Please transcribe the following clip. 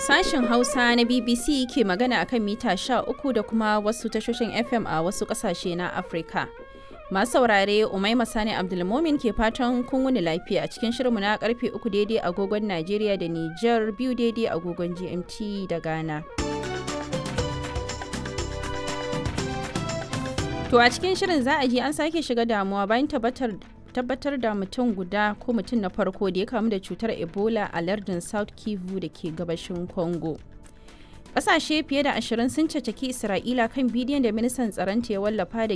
Sashen Hausa na BBC ke magana akan mita 13 da kuma wasu tashoshin FM a wasu ƙasashe na Afirka. Masu saurare Umaima Sani Abdulmomin ke fatan kun wuni lafiya a cikin shirinmu na karfe 3 daidai agogon Najeriya da Nijar biyu daidai agogon GMT da Ghana. To a cikin shirin za a ji an sake shiga damuwa bayan tabbatar tabbatar da mutum guda ko mutum na farko da ya kamu da cutar ebola a lardin south kivu da ke gabashin congo ƙasashe fiye da ashirin sun cacaki isra'ila kan bidiyon da ministan tsaronta ya wallafa da